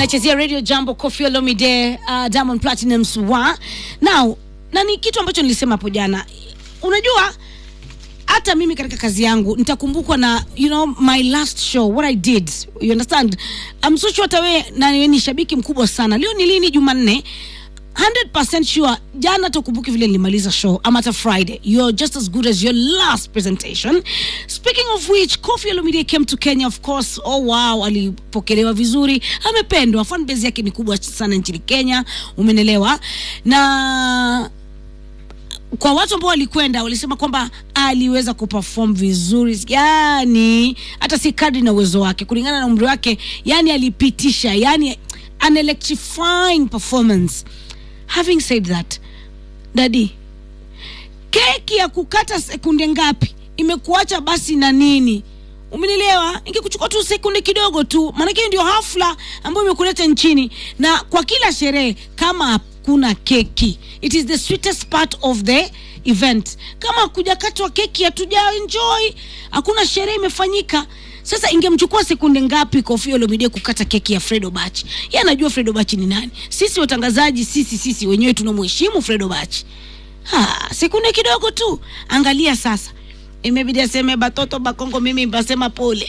unachezea radio jambo Koffi Olomide uh, Diamond Platinumz wa now na ni kitu ambacho nilisema hapo jana unajua hata mimi katika kazi yangu nitakumbukwa na you know my last show what i did you understand I'm so sure hata wewe na wewe ni shabiki mkubwa sana leo ni lini jumanne 100% sure jana tukumbuki vile nilimaliza show ama hata friday you're just as good as your last presentation speaking of which Koffi Olomide came to kenya of course oh wow alipokelewa vizuri amependwa fanbase yake ni kubwa sana nchini kenya umenelewa na kwa watu ambao walikwenda walisema kwamba aliweza kuperform vizuri yani hata si kadri na uwezo wake kulingana na umri wake yani alipitisha yani an electrifying performance having said that dadi keki ya kukata sekunde ngapi imekuacha basi na nini umenielewa ingekuchukua tu sekunde kidogo tu maanake hiyo ndio hafla ambayo imekuleta nchini na kwa kila sherehe kama hakuna keki it is the sweetest part of the event kama hakujakatwa keki hatuja enjoy hakuna sherehe imefanyika sasa ingemchukua sekunde ngapi Koffi Olomide kukata keki ya Fredo Bach? Yeye anajua Fredo Bach ni nani. Sisi watangazaji, sisi sisi wenyewe tunamheshimu Fredo Bach. Ha, sekunde kidogo tu. Angalia sasa. Imebidi aseme batoto bakongo, mimi basema pole.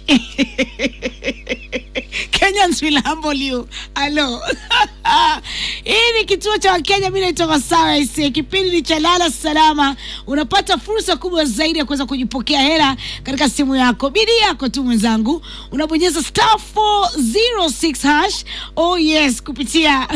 Kenyans will humble you. Hello. Hii ni kituo cha Wakenya, mimi naitwa Masawa Ise. Kipindi ni cha Lala Salama. Unapata fursa kubwa zaidi ya kuweza kujipokea hela katika simu yako. Bidii yako tu mwenzangu, unabonyeza star 406 hash. Oh yes, kupitia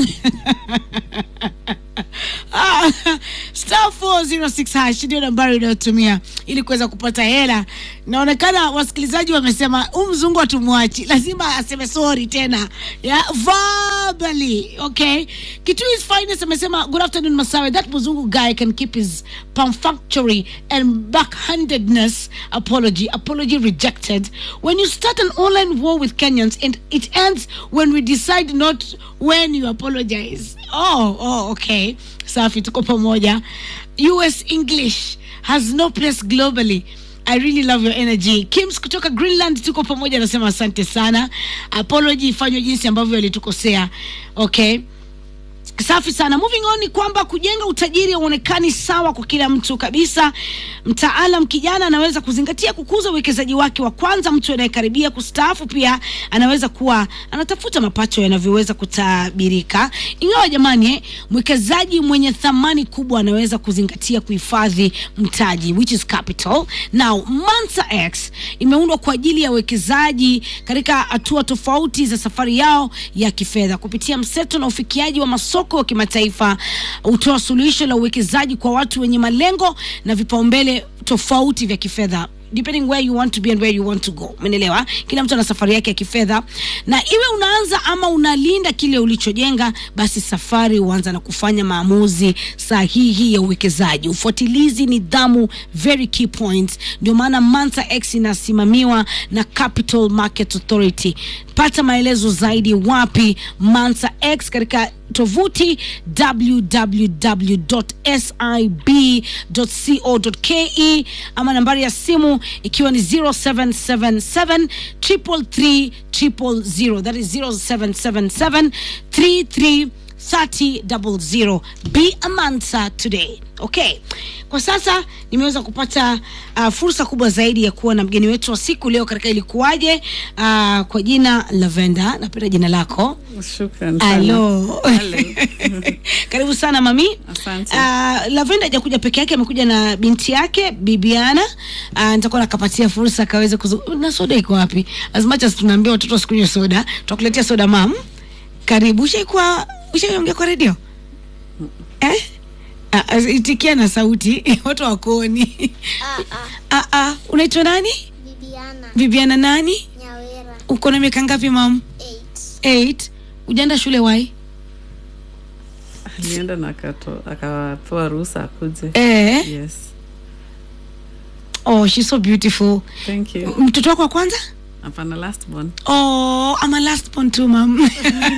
Ah, star 406 hash ndio nambari unayotumia ili kuweza kupata hela. Naonekana wasikilizaji wamesema huu mzungu hatumwachi, lazima aseme sorry tena yeah, verbally okay. Kitu is finest amesema good afternoon Masawe, that mzungu guy can keep his perfunctory and backhandedness apology apology rejected. When you start an online war with Kenyans and it ends when we decide not when you apologize. Oh, oh, okay. Safi, tuko pamoja. US English has no place globally. I really love your energy. Kims kutoka Greenland tuko pamoja, anasema asante sana. Apology ifanywe jinsi ambavyo alitukosea. Okay. Safi sana. Moving on ni kwamba kujenga utajiri hauonekani sawa kwa kila mtu kabisa. Mtaalam kijana anaweza kuzingatia kukuza uwekezaji wake wa kwanza. Mtu anayekaribia kustaafu pia anaweza kuwa anatafuta mapato yanavyoweza kutabirika. Ingawa jamani, eh, mwekezaji mwenye thamani kubwa anaweza kuzingatia kuhifadhi mtaji which is capital. Now, Mansa X imeundwa kwa ajili ya uwekezaji katika hatua tofauti za safari yao ya kifedha kupitia mseto na ufikiaji wa masoko wa kimataifa. Hutoa suluhisho la uwekezaji kwa watu wenye malengo na vipaumbele tofauti vya kifedha depending where you want to be and where you want to go umeelewa kila mtu ana safari yake ya kifedha na iwe unaanza ama unalinda kile ulichojenga basi safari huanza na kufanya maamuzi sahihi ya uwekezaji ufuatilizi nidhamu very key points ndio maana Mansa X inasimamiwa na Capital Market Authority pata maelezo zaidi wapi Mansa X katika tovuti www.sib.co.ke ama nambari ya simu ikiwa ni 0777 333 000 that is 0777 33 3000 be a mansa today okay kwa sasa nimeweza kupata uh, fursa kubwa zaidi ya kuwa na mgeni wetu wa siku leo katika ilikuwaje uh, kwa jina lavenda napenda jina lako Shukran sana. Alo. Hello. karibu sana mami Asante. uh, lavenda hajakuja peke yake amekuja na binti yake bibiana uh, nitakuwa nakapatia fursa akaweze kuzu na soda iko wapi as much as tunaambia watoto wasikunywe soda tutakuletea soda mam karibu ushaikuwa ushaiongea kwa redio eh? Ah, ah, itikia na sauti watu wakuoni ah, ah. unaitwa nani Bibiana bibiana nani Nyawera uko na miaka ngapi mam 8 8 ujaenda shule wai alienda na akato- akapewa ruhusa akuje eh? yes oh she's so beautiful thank you mtoto wako wa kwanza hapana last born oh i'm a last born too mam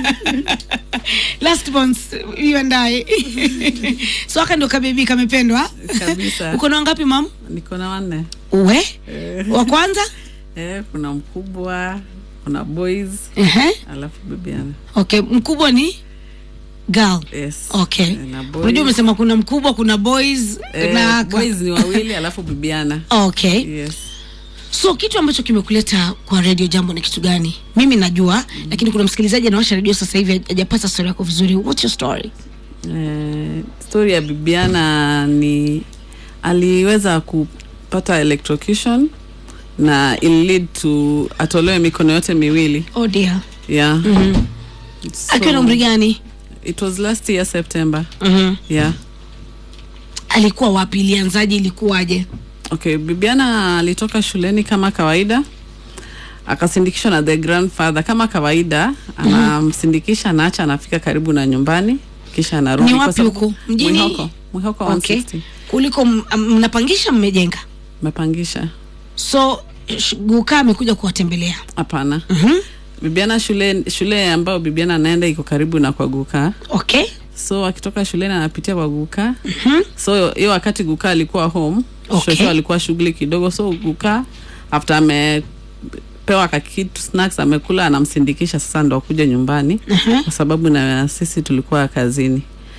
last born you and i so aka ndo kabebi kamependwa kabisa uko na wangapi mam niko na wanne we eh, wa kwanza eh, kuna mkubwa kuna boys Ehe. alafu bibiana okay mkubwa ni girl yes okay Eh, na boys. unajua umesema kuna mkubwa kuna boys Eh, na boys ni wawili alafu bibiana okay yes so kitu ambacho kimekuleta kwa radio jambo ni kitu gani mimi najua mm. lakini kuna msikilizaji anawasha redio sasa hivi hajapata story yako vizuri what's your story Eh, story ya bibiana ni aliweza kupata electrocution na ili lead to atolewe mikono yote miwili oh dear yeah mm-hmm. So, akiwa na umri gani it was last year september mm-hmm. yeah alikuwa wapi ilianzaje ilikuwaje okay bibiana alitoka shuleni kama kawaida akasindikishwa na the grandfather kama kawaida anamsindikisha anaacha anafika karibu na nyumbani kisha anarudi Ni Kwa wapi sababu- huku? Mjini? mwihoko mwihoko okay 160 kuliko m- m- mnapangisha mmejenga mepangisha so sh- gukaa amekuja kuwatembelea hapana mm-hmm. bibiana shule shule ambayo bibiana anaenda iko karibu na kwa guka okay so akitoka shuleni anapitia kwa guka mm-hmm. so hiyo wakati guka alikuwa home Okay. shosho alikuwa shughuli kidogo so guka after amepewa kakitu snacks amekula anamsindikisha sasa ndo akuja nyumbani Mhm. kwa sababu na sisi tulikuwa kazini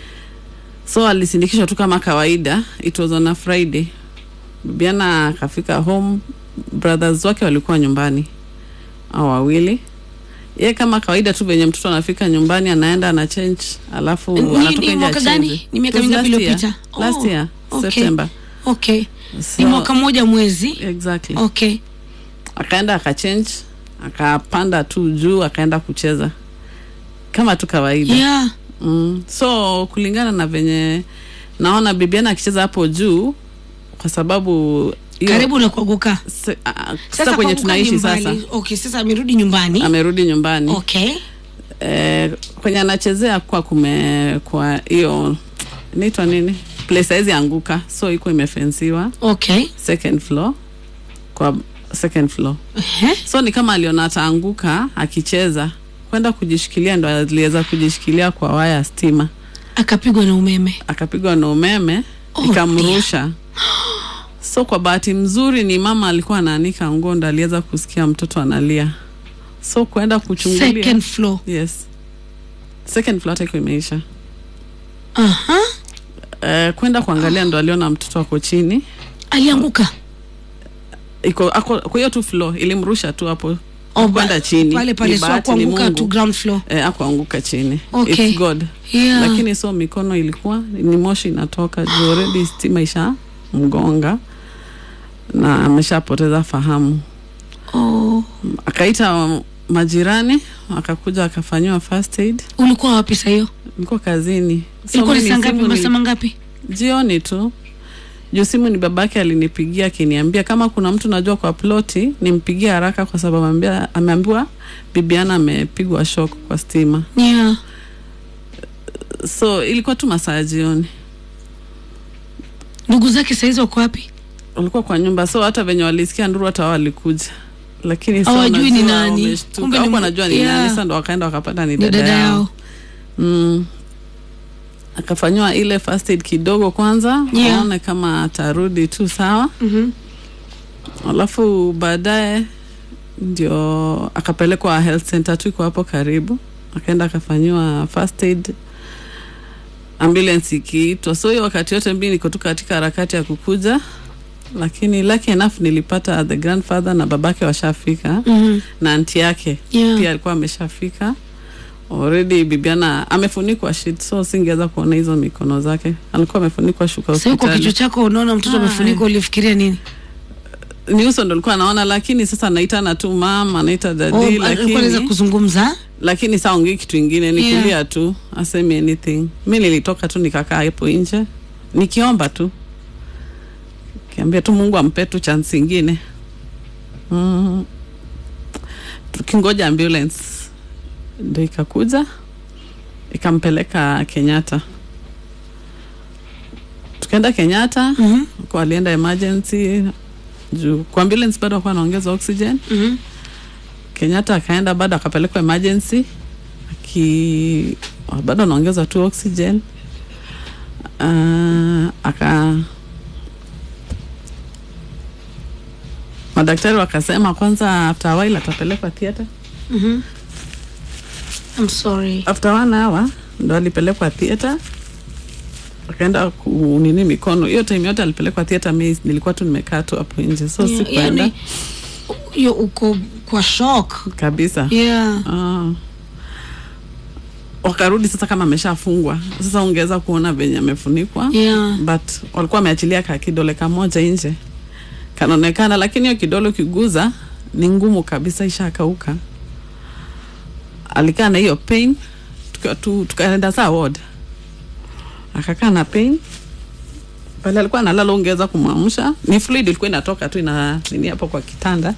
so alisindikishwa tu kama kawaida it was on a friday bibiana akafika home brothers wake walikuwa nyumbani au wawili ye kama kawaida tu venye mtoto anafika nyumbani anaenda ana change alafu Ni- anatoka ni nje mwaka achange. gani? Ni miaka It was mingapi last iliyopita? year. last Oh, year okay. september okay so, ni mwaka mmoja mwezi exactly okay akaenda akachange akapanda tu juu akaenda kucheza kama tu kawaida yeah mm. so kulingana na venye naona bibiana akicheza hapo juu kwa sababu hiyo- karibu na kuaguka se, a, a, sasa kwenye kuanguka tunaishi ni sasa mbali. okay sasa amerudi nyumbani amerudi nyumbani okay eh, kwenye anachezea kwa kume kwa hiyo inaitwa nini place haizi anguka so iko imefensiwa okay second floor kwa second floor Ehe. so ni kama aliona ataanguka akicheza kwenda kujishikilia ndo aliweza kujishikilia kwa waya ya stima akapigwa na umeme akapigwa na umeme Oh, ikamrusha so kwa bahati mzuri ni mama alikuwa anaanika nguo ndo aliweza kusikia mtoto analia so kwenda kuchungulia second floor yes second floor hata iko imeisha aha uh, kwenda kuangalia ndo aliona mtoto ako chini alianguka iko ako kwa hiyo tu floor ilimrusha tu hapo Oh, kwenda ba- chini pale pale Ni so bahati, ni kuanguka Mungu. tu ground floor eh, akuanguka chini Okay. It's God yeah lakini so mikono ilikuwa ni moshi inatoka juu already stima isha mgonga na ameshapoteza fahamu oh. akaita majirani akakuja akafanyiwa first aid ulikuwa wapi saa hiyo niko kazini So ilikuwa ni mimi saa ngapi simu ni- masaa mangapi jioni tu juu simu ni babake alinipigia akiniambia kama kuna mtu najua kwa ploti nimpigie haraka kwa sababu ameambia- ameambiwa bibiana amepigwa shok kwa stima yeah so ilikuwa tu masaa ya jioni ndugu zake saizi wako wapi walikuwa kwa nyumba so hata venye walisikia nduru hata wao walikuja lakini so Hawajui ni wanajua nani. wameshtuka. Kumbe ni Hawakuwa mu- wanajua ni yeah. nani sasa ndo wakaenda wakapata ni ni dada, dada yao, yao Mm. akafanyiwa ile first aid kidogo kwanza Yeah. aone kama atarudi tu sawa Mhm. alafu baadaye ndio akapelekwa health center tu iko hapo karibu akaenda akafanyiwa first aid ambulance ikiitwa so hiyo wakati yote mbi niko tu katika harakati ya kukuja lakini lucky enough nilipata the grandfather na babake washafika Mhm. na anti yake Yeah. pia alikuwa ameshafika already bibiana amefunikwa shit so singeweza kuona hizo mikono zake alikuwa amefunikwa shuka Sasa kwa kichwa hospitali chako unaona mtoto Ah, amefunikwa ulifikiria nini ni uso ndo alikuwa anaona lakini sasa anaitana tu mama anaita dadi Oh, alikuwa anaweza lakini, kuzungumza lakini saa ongei kitu ingine ni Yeah. kulia tu asemi anything mi nilitoka tu nikakaa hapo nje nikiomba tu kiambia tu mungu ampe tu chance ingine mm. tukingoja ambulance ndo ikakuja ikampeleka kenyatta tukaenda kenyatta Mhm. kwa alienda emergency juu kwa ambulance bado akuwa anaongeza oxygen Mhm. kenyatta akaenda bado akapelekwa emergency aki bado anaongeza tu oxygen uh, aka madaktari wakasema kwanza after a while atapelekwa theatre Mhm. I'm sorry. after one hour ndo alipelekwa theatre akaenda kunini mikono hiyo time yote alipelekwa theatre mi nilikuwa tu nimekaa tu hapo nje so Yeah, sikuenda yani, hiyo uko kwa shock. kabisa Yeah. Ah. wakarudi sasa kama ameshafungwa sasa ungeweza kuona venye amefunikwa Yeah. but walikuwa wameachilia ka kidole kamoja nje kanaonekana lakini hiyo kidole ukiguza ni ngumu kabisa ishakauka alikaa na hiyo pain tuka- tu- tukaenda saa ward akakaa na pain pale alikuwa analala ungeweza kumwamsha ni fluid ilikuwa inatoka tu ina nini hapo kwa kitanda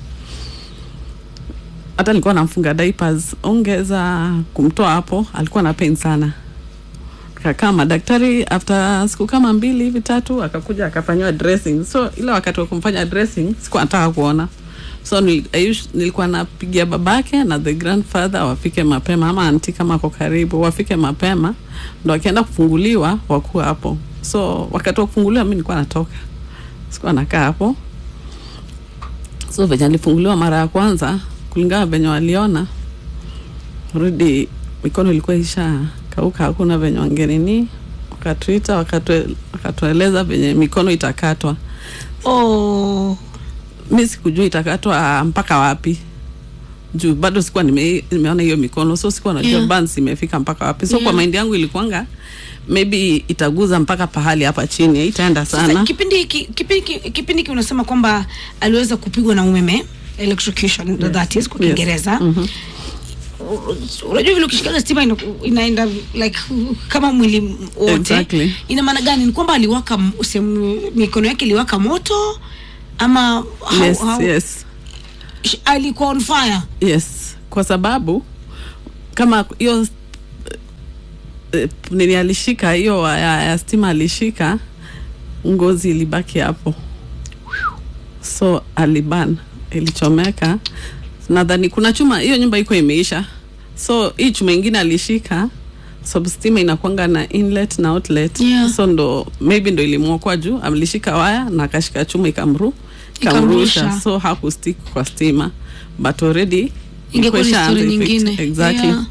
hata nilikuwa namfunga diapers ungeweza kumtoa hapo alikuwa na pain sana kakaa madaktari after siku kama mbili hivi tatu akakuja akafanyiwa dressing so ile wakati wa kumfanya dressing sikuwa nataka kuona so nil, I us- nilikuwa napigia babake na the grandfather wafike mapema ama anti kama ako karibu wafike mapema ndo akienda kufunguliwa wakuwa hapo so wakati wa kufunguliwa mi nilikuwa natoka sikuwa nakaa hapo so venye alifunguliwa mara ya kwanza kulingana venye waliona rudi mikono ilikuwa isha kauka hakuna venye wangenini wakatuita wakatue- wakatueleza venye mikono itakatwa Oh. mi sikujua itakatwa mpaka wapi juu bado sikuwa nime, nimeona hiyo mikono so sikuwa najua Yeah. yeah. bans imefika mpaka wapi so Yeah. kwa maindi yangu ilikuanga maybe itaguza mpaka pahali hapa chini itaenda Sasa sana kipindi hiki kipindi hiki- kipindi hiki unasema kwamba aliweza kupigwa na umeme electrocution that is kwa Yes. Kiingereza. Mhm. Unajua vile ukishikaga stima ina, inaenda like kama mwili wote. Exactly. Ina maana gani? Ni kwamba aliwaka m- sehemu mikono yake iliwaka moto ama how, yes, how, yes. sh- alikuwa on fire. yes kwa sababu kama hiyo eh, nini alishika hiyo waya ya stima alishika ngozi ilibaki hapo so aliban ilichomeka nadhani kuna chuma hiyo nyumba iko imeisha so hii chuma ingine alishika sababu stima inakwanga na inlet na outlet Yeah. so ndo maybe ndo ilimwokwa juu alishika waya na akashika chuma ikamru Ikamrusha. ikamrusha so hakustick kwa stima but already Ingekuwa ni ilikuwa story ishaanza effect. nyingine. exactly Yeah.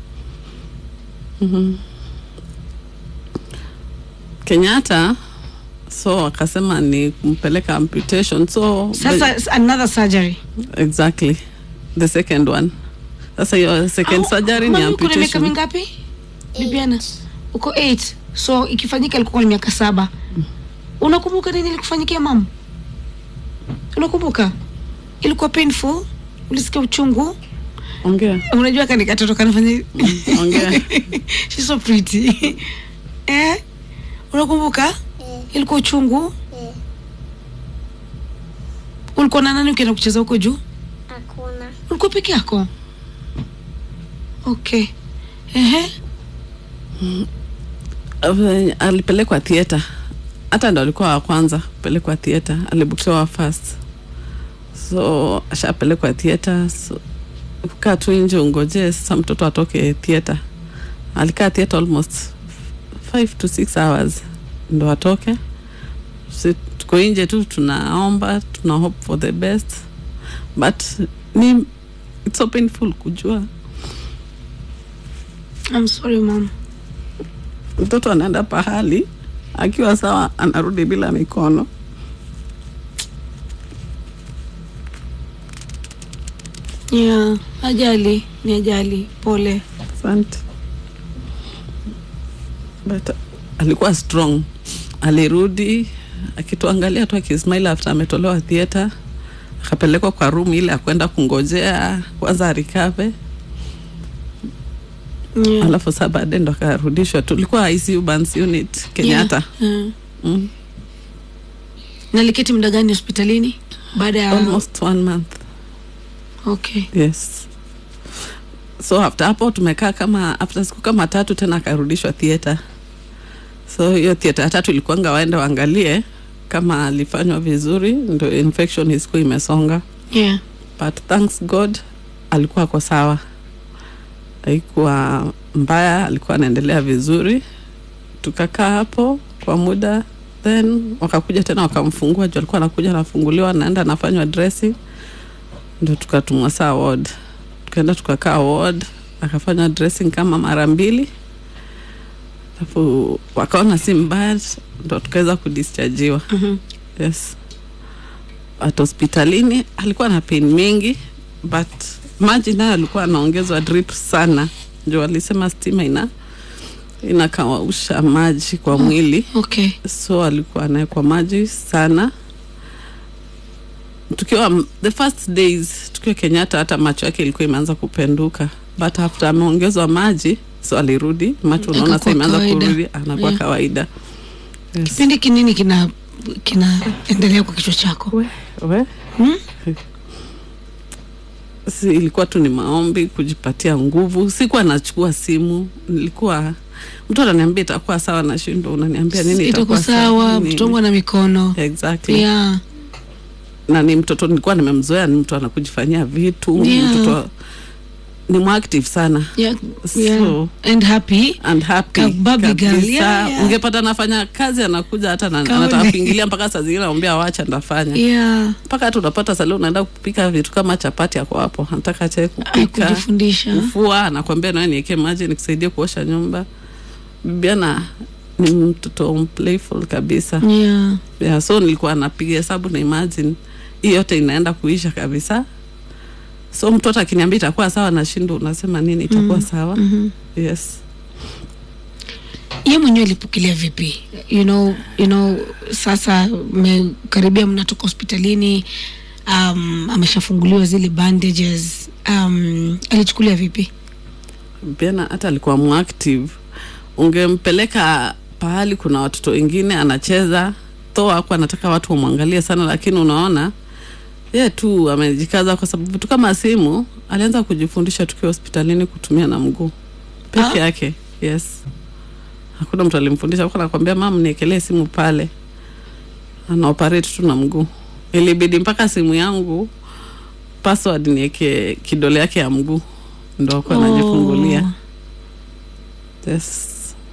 kenyatta so akasema ni kumpeleka amputation so Sasa s- another surgery. exactly the second one sasa hiyo second Au- surgery ni mami uko na miaka amputation mingapi? Bibiana. Uko 8. So ikifanyika ilikuwa ni miaka saba. Unakumbuka nini ilikufanyikia mama? Unakumbuka? Ilikuwa painful? Ulisikia uchungu? ongea Unajua kani katoto kanafanya hivi? ongea She's so pretty. eh? Unakumbuka? Eh, Ilikuwa uchungu? eh, Ulikuwa na nani ukienda kucheza huko juu? hakuna. Ulikuwa peke yako? Okay. Ehe. Uh, alipelekwa theatre hata ndo alikuwa wa kwanza kupelekwa theatre alibukiwa first so ashapelekwa theatre so kaa tu nje ungojee sasa mtoto atoke theatre alikaa theatre almost five to six hours ndo atoke si tuko nje tu tunaomba tuna hope for the best but ni it's so painful kujua I'm sorry mom. mtoto anaenda pahali akiwa sawa anarudi bila mikono Yeah, ajali ni ajali. Pole. asante but alikuwa strong alirudi akituangalia tu akismail after ametolewa theatre akapelekwa kwa room ile akwenda kungojea kwanza arikave Yeah. alafu saa baadaye ndo akarudishwa tulikuwa ICU Burns unit Kenyatta Yeah. Yeah. mm. Na aliketi muda gani hospitalini? Baada ya almost one month Okay. yes so after hapo tumekaa kama after siku kama tatu tena akarudishwa theatre so hiyo theatre ya tatu ilikuanga waende waangalie kama alifanywa vizuri ndo infection isikuwa imesonga Yeah. but thanks god alikuwa ako sawa haikuwa mbaya alikuwa anaendelea vizuri tukakaa hapo kwa muda then wakakuja tena wakamfungua juu alikuwa anakuja anafunguliwa anaenda anafanywa dressing ndo tukatumwa saa ward tukaenda tukakaa ward akafanya dressing kama mara mbili alafu wakaona si mbaya ndo tukaweza kudischargiwa Mhm. yes at hospitalini alikuwa na pain mingi but maji nayo alikuwa anaongezwa drip sana ndio alisema stima ina inakausha maji kwa mwili okay so alikuwa anawekwa maji sana tukiwa m- the first days tukiwa kenyatta hata macho yake ilikuwa imeanza kupenduka but after ameongezwa maji so alirudi macho unaona sa Akakuwa imeanza kawaida. kurudi anakuwa Yeah. kawaida yes. kipindi kinini kina kinaendelea kwa kichwa chako we, we. Hmm? si ilikuwa tu ni maombi kujipatia nguvu sikuwa nachukua simu nilikuwa mtu ananiambia itakuwa sawa na shindo unaniambia nini itakuwa sawa nini? mtoto wangu ana mikono exactly yeah. na ni mtoto nilikuwa nimemzoea ni mtu anakujifanyia vitu Yeah. mtoto ni mwactive sana Yeah. So- Yeah. and happy and happy Ka- baby girl. kabisa. Yeah, yeah. ungepata nafanya kazi anakuja hata na- Kaone. anataka kuingilia mpaka saa zingine anambia wacha ndafanya yeah. mpaka hata unapata sali unaenda kupika vitu kama chapati yako hapo anataka che Ay, kupika kujifundisha kufua anakwambia nawe niwekee maji nikusaidie kuosha nyumba bibiana ni mtoto playful kabisa yeah. yeah, so nilikuwa napiga hesabu na imagine hii yote inaenda kuisha kabisa so mtoto akiniambia itakuwa sawa na shindo unasema nini itakuwa sawa Mhm. yes ye mwenyewe alipokelea vipi you know, you know sasa mmekaribia mnatoka hospitalini um, ameshafunguliwa zile bandages um, alichukulia vipi biana hata alikuwa muactive ungempeleka pahali kuna watoto wengine anacheza tho aku anataka watu wamwangalie sana lakini unaona ye tu amejikaza kwa sababu tu kama simu alianza kujifundisha tukiwa hospitalini kutumia na mguu peke Ah. yake yes hakuna mtu alimfundisha kwa nakwambia mam niekelee simu pale ana operate tu na mguu ilibidi mpaka simu yangu password nieke kidole yake ya mguu ndo akuwa anajifungulia yes.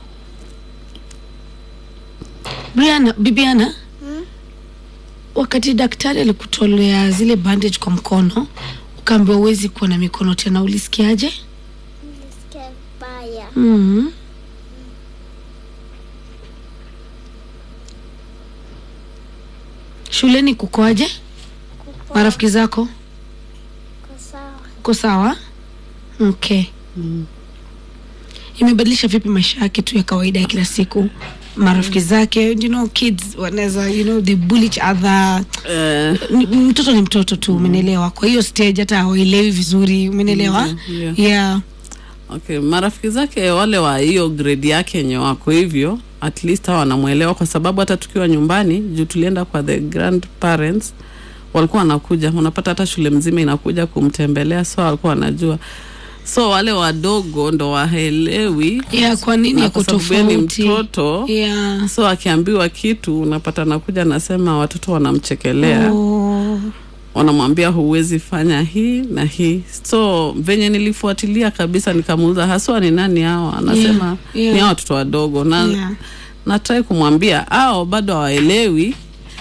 Briana, bibiana wakati daktari alikutolea zile bandage kwa mkono ukaambiwa uwezi kuwa na mikono tena ulisikiaje Nilisikia vibaya. mm shuleni kukoaje Kuko- marafiki zako kuko sawa. uko sawa okay Mm. imebadilisha vipi maisha yake tu ya kawaida ya kila siku marafiki zake you know kids wanaweza you know they bully each other Eh, Ni- mtoto ni mtoto tu umenielewa kwa hiyo stage hata hawaelewi vizuri umenielewa Mm, yeah. yeah. okay marafiki zake wale wa hiyo grade yake yenye wako hivyo at least hawa wanamwelewa kwa sababu hata tukiwa nyumbani juu tulienda kwa the grandparents walikuwa wanakuja unapata hata shule mzima inakuja kumtembelea so walikuwa wanajua so wale wadogo ndo waelewi Yeah, kwa nini na yako kwa sababu yeye ni tofauti mtoto yeah. so akiambiwa kitu unapata nakuja nasema watoto wanamchekelea oh. wanamwambia huwezi fanya hii na hii so venye nilifuatilia kabisa nikamuuza haswa ni nani hao anasema Yeah, yeah. ni hao watoto wadogo na Yeah. natrai kumwambia ao bado hawaelewi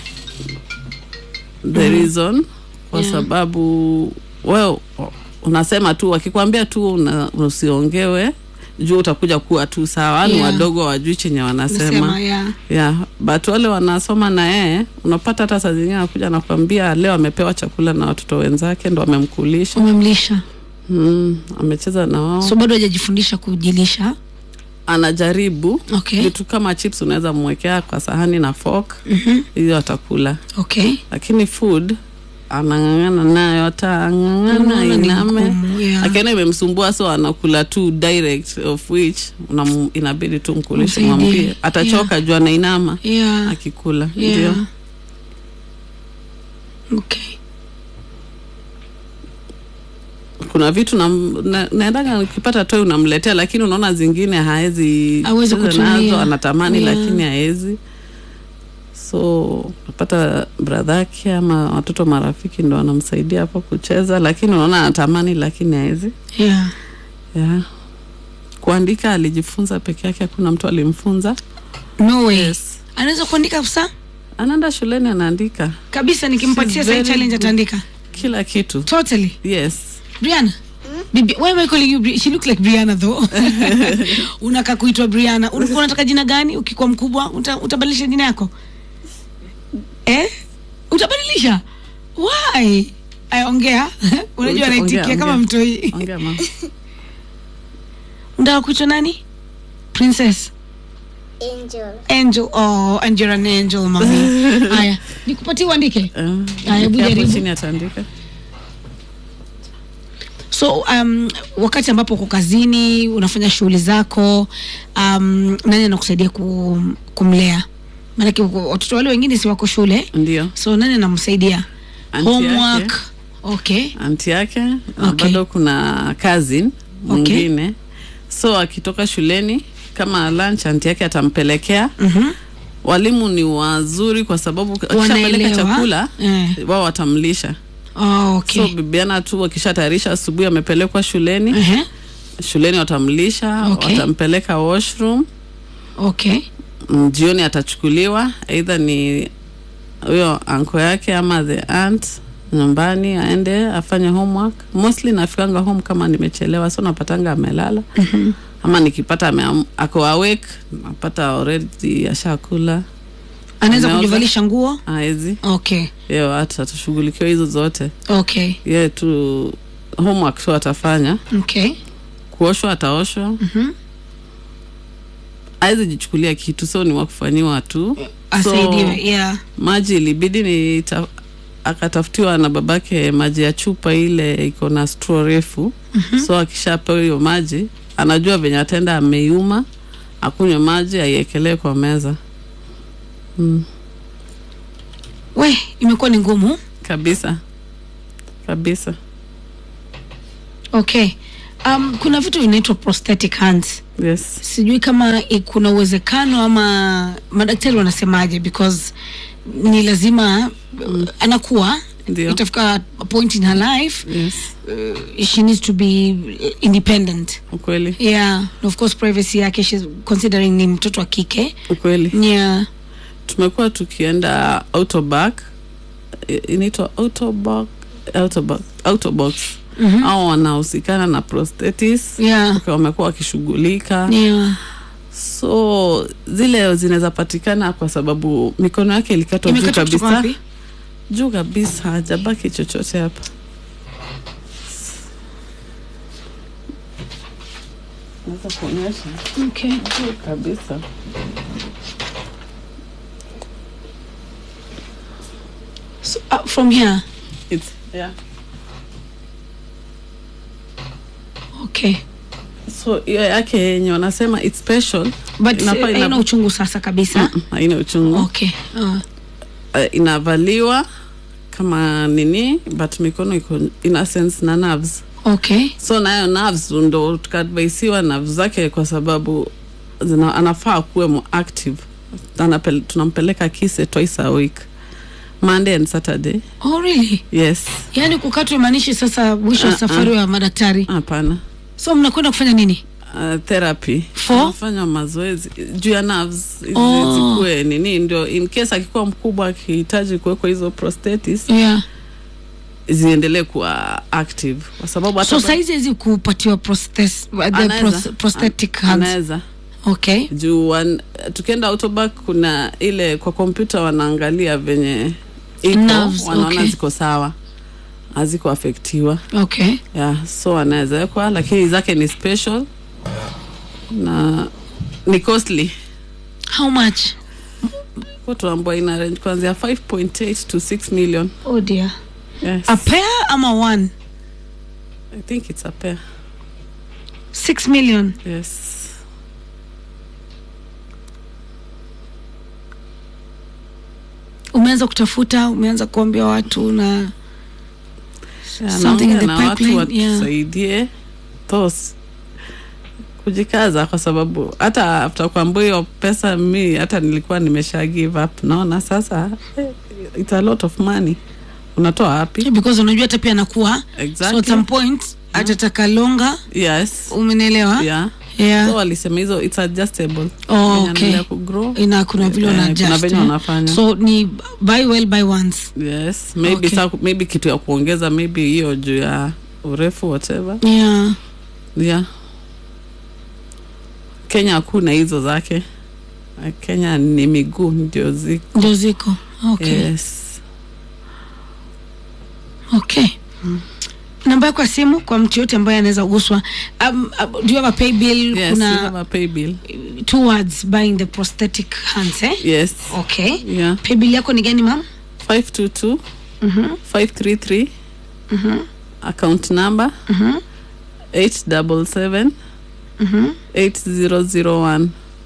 the reason kwa Yeah. sababu we unasema tu wakikwambia tu una, usiongewe juu utakuja kuwa tu sawa ni Yeah. wadogo wajui chenye wanasema Nasema, yeah. yeah, but wale wanasoma na yeye unapata hata saa zingine anakuja nakwambia leo amepewa chakula na watoto wenzake ndo amemkulisha umemlisha mm, amecheza na wao so bado hajajifundisha kujilisha anajaribu okay vitu kama chips unaweza mwekea kwa sahani na fork Mhm. hiyo atakula okay lakini food anang'ang'ana nayo atang'ang'ana Unaona ni iname ngumu, yeah. akiona imemsumbua so anakula tu direct of which unam, inabidi tu mkulishe Msaidie. mwambie atachoka juu anainama yeah. akikula yeah. ndio okay kuna vitu na, na, naendaga nikipata toi unamletea lakini unaona zingine haezi Hawezi cheza kutumia. nazo anatamani Yeah. lakini haezi so unapata bradhake ama watoto marafiki ndo wanamsaidia hapo kucheza lakini unaona anatamani lakini haezi yeah. yeah. kuandika alijifunza peke yake hakuna mtu alimfunza no way Yes. anaweza kuandika kabisa anaenda shuleni anaandika kabisa nikimpatia She's sai very challenge good. ataandika kila kitu totally yes briana Bibi, why am I calling you Bri- she look like Brianna though unaka kuitwa Brianna ulikuwa unataka jina gani ukikuwa mkubwa uta, utabadilisha jina yako eh utabadilisha why ayongea unajua Ongea, anaitikia kama ongea. mtoi ongea mama unataka kuitwa nani princess Angel. angel oh and you're an angel mami haya nikupatie uandike Eh, Haya, hebu hapo jaribu. chini ataandika so um, wakati ambapo uko kazini unafanya shughuli zako um, nani anakusaidia ku, kumlea maanake uko- watoto wale wengine si wako shule ndio so nani anamsaidia Aunti homework yake. okay anti yake na Okay. bado kuna cousin mwingine so akitoka shuleni kama lunch anti yake atampelekea Mhm. walimu ni wazuri kwa sababu akishapeleka Wanaelewa. chakula Eh. wao watamlisha oh, okay. so bibiana tu wakishatayarisha asubuhi amepelekwa shuleni Ehe. shuleni watamlisha Okay. watampeleka washroom okay Mm, jioni atachukuliwa eidha ni huyo anko yake ama the aunt nyumbani aende afanye homework mostly nafikanga home kama nimechelewa so napatanga amelala mm-hmm. ama nikipata ame, ako awake napata already ashakula anaweza Ameoga. kujivalisha nguo aezi okay yo hata tushughulikiwa hizo zote okay ye tu homework tu atafanya okay kuoshwa ataoshwa mm-hmm. awezi jichukulia kitu so ni wakufanyiwa tu asaidiwe yeah maji ilibidi ni ta, akatafutiwa na babake maji ya chupa ile iko na straw refu mm-hmm. so akishapewa hiyo maji anajua venye atenda ameiuma akunywe maji aiekelee kwa meza mm. we imekuwa ni ngumu kabisa kabisa okay um, kuna vitu vinaitwa prosthetic hands yes sijui kama i- kuna uwezekano ama madaktari wanasemaje because ni lazima mm. anakuwa Ndio. itafika a point in her life yes uh, she needs to be independent ukweli yeah and of course privacy yake she's considering ni mtoto wa kike ukweli yeah tumekuwa tukienda autoback I- inaitwa autoback autoback autobox mm-hmm. au wanahusikana na prosthetis yeah okay, wamekuwa wakishughulika yeah so zile zinaweza patikana kwa sababu mikono yake ilikatwa juu imekatwa kutoka kabisa wapi juu kabisa hajabaki chochote hapa naweza kuonyesha okay juu kabisa so, uh, from here It's, yeah. okay so hiyo yake yenye wanasema it's special but Inafaa uh, ina- haina uchungu sasa kabisa Mm, haina uchungu okay uh, uh, inavaliwa kama nini but mikono iko ina sense na nerves okay so nayo nerves ndo tukaadvaisiwa nerves zake kwa sababu zina, anafaa kuwe mo active Anapel, tunampeleka kise twice a week monday and saturday oh really yes yaani kukatwa imaanishi sasa mwisho wa Uh-uh. safari wa madaktari hapana so mnakwenda kufanya nini Uh, therapy For? anafanya mazoezi juu ya nerves hizi Oh. zikuwe nini ndio in case akikuwa mkubwa akihitaji kuwekwa hizo prosthetis yeah ziendelee kuwa active kwa sababu hata so ba- saizi hizi kupatiwa prosthes, the Anaweza. pros, prosthetic An- hands anaweza okay juu wan- tukienda autoback kuna ile kwa kompyuta wanaangalia venye iko Nerves, wanaona okay. ziko sawa haziko afektiwa okay yeah, so anaweza wekwa lakini zake ni special na ni costly how much kwa tuambua ina range kuanzia 5.8 to 6 million oh dear yes. a pair ama one i think it's a pair six million yes umeanza kutafuta umeanza kuambia watu na Yeah, Something in naongea the na watu pipeline, yeah. watusaidie thos kujikaza kwa sababu hata after kuambua hiyo pesa mi hata nilikuwa nimesha give up naona sasa eh, it's a lot of money unatoa wapi because unajua hata pia anakuwa so at exactly some point atataka longa yes umenielewa yeah yeah. so walisema hizo it's adjustable Oh, Venye okay. anaendelea kugrow ina kuna vile Eh, una kuna adjust, venye eh. wanafanya. so ni buy well buy once yes maybe Okay. sa, maybe kitu ya kuongeza maybe hiyo juu ya urefu whatever yeah. yeah kenya hakuna hizo zake Eh, kenya ni miguu ndio ziko ndio ziko okay. yes okay namba yako ya simu kwa mtu yote ambaye anaweza guswa um, uh, do you have a pay bill yes we have kuna a pay bill towards buying the prosthetic hands eh? yes okay yeah pay bill yako ni gani mam 522 Mhm, 533 mhm, account number mhm, 877 mhm. 8001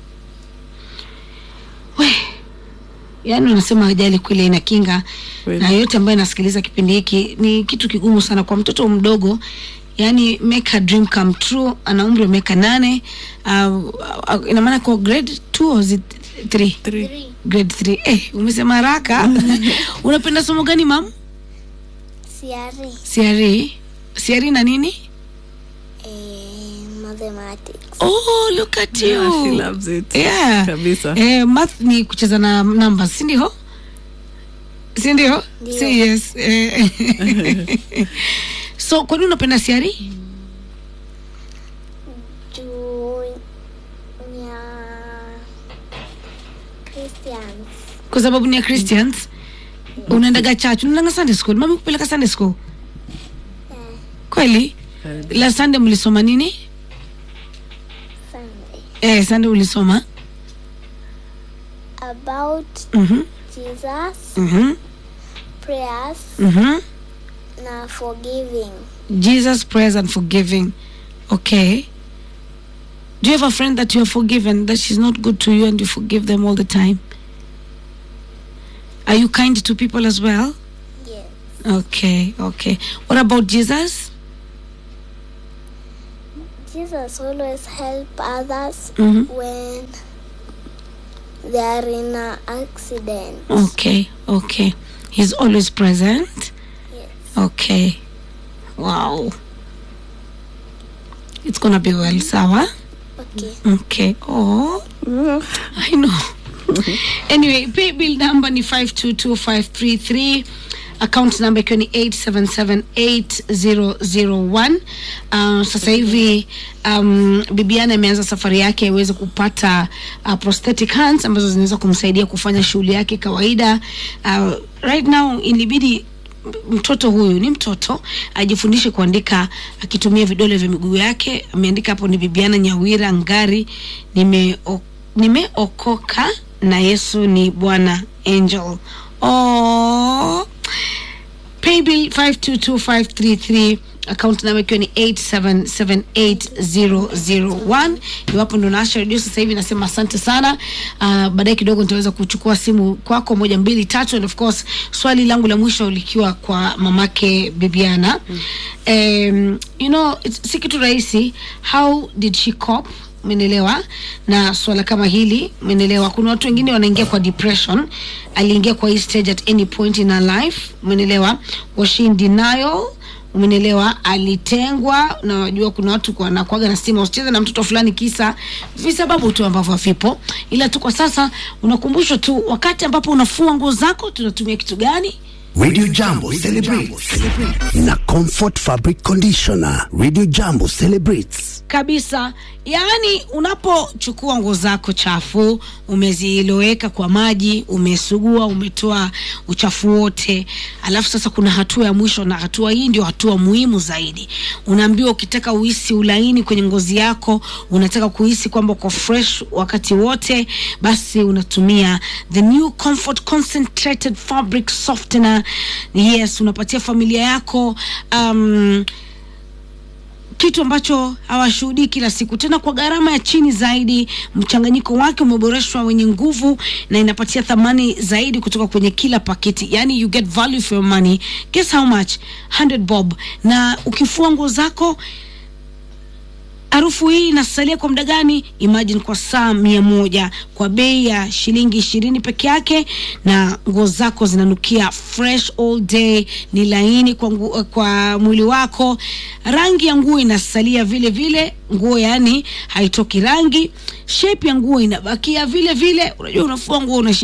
We, yaani unasema ajali kweli ina kinga Kweli. na yote ambayo inasikiliza kipindi hiki ni kitu kigumu sana kwa mtoto mdogo yaani make a dream come true ana umri wa miaka nane uh, uh, ina maana kwa grade 2 or is it 3 Three. Three. grade 3 eh, umesema haraka unapenda somo gani mam Siari. siari siari na nini Eh, mathematics. oh look at you Yeah, she loves it. yeah. Kabisa. eh, math ni kucheza na numbers si ndio si ndio Ndio. si yes eh. so kwa nini unapenda siari Juu ya Christians. kwa sababu ni ya christians unaendaga church unaendanga sunday school mami kupeleka sunday school Eh, kweli la sunday mlisoma nini Sunday. eh, sunday ulisoma About Mhm, Jesus, mhm, prayers, mhm. na forgiving. jesus prayers and forgiving okay do you have a friend that you have forgiven that she's not good to you and you forgive them all the time are you kind to people as well Yes. okay okay what about jesus Jesus always help others Mhm. when they are in an accident. okay okay he's always present Yes. okay wow it's gonna be well sawa Okay. okay oh I know. anyway, pay bill number ni 522533 account number ikiwa ni 877801 uh, sasa hivi um, bibiana ameanza safari yake aweze kupata uh, prosthetic hands ambazo zinaweza kumsaidia kufanya shughuli yake kawaida uh, right now ilibidi mtoto huyu ni mtoto ajifundishe kuandika akitumia vidole vya miguu yake ameandika hapo ni bibiana nyawira ngari nimeo- nimeokoka na yesu ni bwana angel oh. paybill 522533 account namba ikiwa ni 8778001 iwapo ndo naasha redio sasa hivi nasema asante sana uh, baadaye kidogo nitaweza kuchukua simu kwako moja mbili tatu and of course swali langu la mwisho likiwa kwa mamake bibiana mm. um, you know it's- si kitu rahisi how did she cope umenelewa na swala kama hili umenelewa kuna watu wengine wanaingia kwa depression aliingia kwa hii stage at any point in her life umenelewa was she in denial umenelewa alitengwa na wajua kuna watu kwa- wanakwaga na stima usicheze na mtoto fulani kisa visababu tu ambavyo havipo ila tu kwa sasa unakumbushwa tu wakati ambapo unafua nguo zako tunatumia kitu gani Radio Jambo celebrates na Comfort Fabric Conditioner. Radio Jambo celebrates. kabisa yaani unapochukua nguo zako chafu umeziloweka kwa maji umesugua umetoa uchafu wote alafu sasa kuna hatua ya mwisho na hatua hii ndio hatua muhimu zaidi unaambiwa ukitaka uhisi ulaini kwenye ngozi yako unataka kuhisi kwamba uko fresh wakati wote basi unatumia the new comfort concentrated fabric softener yes unapatia familia yako um, kitu ambacho hawashuhudii kila siku tena kwa gharama ya chini zaidi mchanganyiko wake umeboreshwa wenye nguvu na inapatia thamani zaidi kutoka kwenye kila paketi yani you get value for your money guess how much 100 bob na ukifua nguo zako harufu hii inasalia kwa muda gani imagine kwa saa mia moja kwa bei ya shilingi ishirini peke yake na nguo zako zinanukia fresh all day ni laini kwa, ngu, kwa mwili wako rangi ya nguo inasalia vile vile nguo yani haitoki rangi shape ya nguo inabakia vile vile unajua unafua nguo unashindwa ah,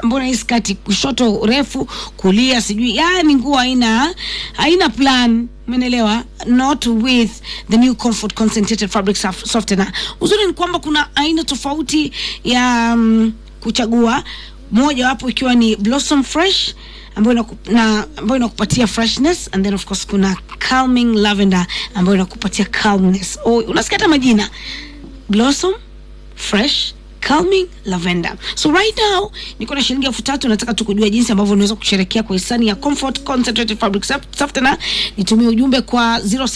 mbona hii skati kushoto refu kulia sijui yani nguo haina haina plan umenelewa not with the new comfort concentrated fabric sof- softener uzuri ni kwamba kuna aina tofauti ya um, kuchagua moja wapo ikiwa ni blossom fresh ambayo inaku- na ambayo inakupatia freshness and then of course kuna calming lavender ambayo inakupatia calmness oh, unasikia hata majina blossom fresh calming lavender so right now niko na shilingi elfu tatu nataka tu kujua jinsi ambavyo unaweza kusherekea kwa hisani ya comfort concentrated fabric soft- softener nitumie ujumbe kwa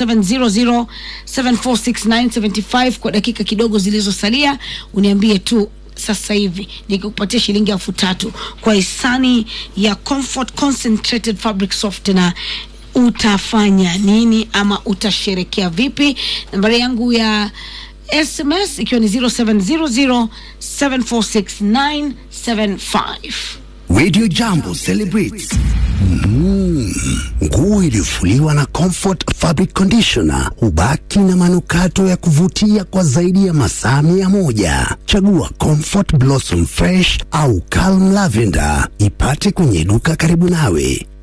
0700746975 kwa dakika kidogo zilizosalia uniambie tu sasa hivi nikikupatia shilingi elfu tatu kwa hisani ya comfort concentrated fabric softener utafanya nini ama utasherekea vipi nambari yangu ya sms ikiwa ni 0700746975 Radio Jambo celebrates Mm, nguo iliyofuliwa na Comfort Fabric Conditioner hubaki na manukato ya kuvutia kwa zaidi ya masaa mia moja. Chagua Comfort Blossom Fresh au Calm Lavender, ipate kwenye duka karibu nawe.